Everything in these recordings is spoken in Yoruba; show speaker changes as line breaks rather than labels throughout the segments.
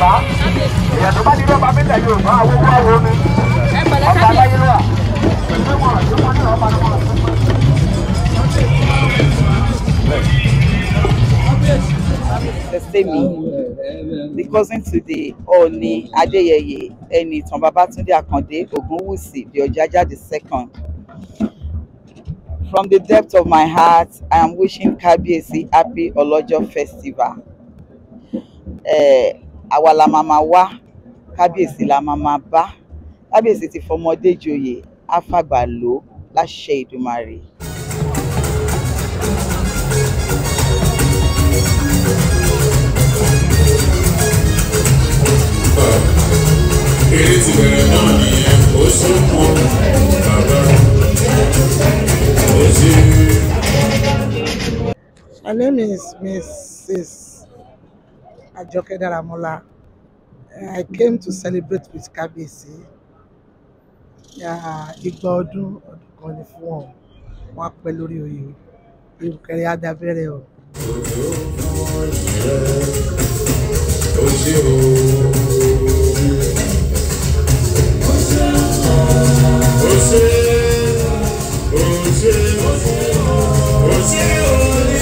Yorùbá èèyàn tó bá ní lọ́ba mẹ́ta Yorùbá àwọn owó àwọn omi ọba aláyé lọ́wọ́ ìgbé wọn àti wọn ní ọba lọ́wọ́
Testemi, the cousin to the Oni Adeyeye, Enitan Babatunde Akande Ogunwusi, the Ojaja the second. From the depth of my heart, I am wishing Kabiyesi happy Olojo festival. Eh, àwa la máa máa wá, Kábíyèsí la máa máa bá. Kábíyèsí ti fọmọdé joyè, á fàgbà lò láṣẹ Ìdùmarè.
eré ti bẹ̀rẹ̀ náà nìyẹn ó sọ́kù bàbá ó ṣe.
My name is Mrs. Ajoke Daramola. I came to celebrate with Kabiyesi. Yeah, Igba ọdún ọdún kan ni fún wọn. Wọ́n á pẹ́ lórí oyè. Ìrùkẹ̀rẹ̀ á dábẹ́rẹ́ o.
ó ṣe o. ó ṣe ó ṣe ó ṣe o.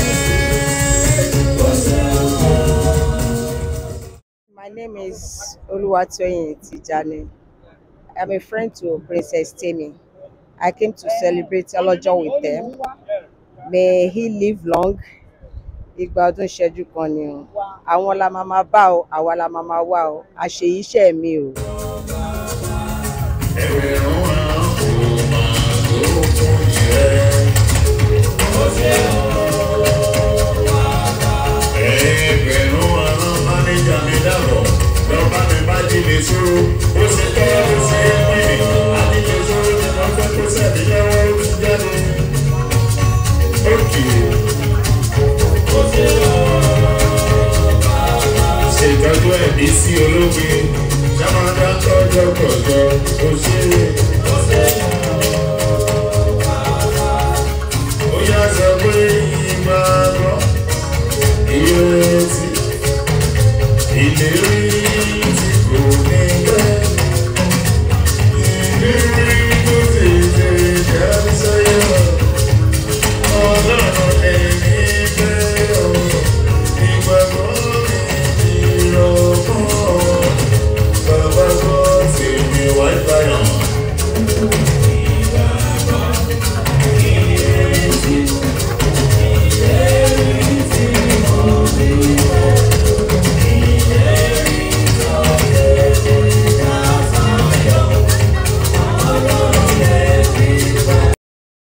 My name is Oluwatoyin Tijani. I'm a friend to Princess Temi. I came to celebrate Ọlọ́jọ́ with them. May he live long. Ìgbà ọdún ṣẹ́jú kan ni o. Àwọn la máa máa bá o, àwa la máa máa wá o. Àṣeyí iṣẹ́ mi o.
ẹgbẹ̀rún àwọn kò máa tó fún ìrẹ́. ó ṣe o. ẹgbẹ̀rún àwọn mánéjà mi dàbọ̀ lọ́ba mi bá jí lè ṣòro ó ṣe tọ́ ó ṣe é pín ní àdílé ṣòro ní wọ́n fẹ́ kó sẹ́mi lọ́wọ́ ó ti jáde. ókè ó ṣe o. ṣètọ́jú ẹ̀mí sí olóògbé.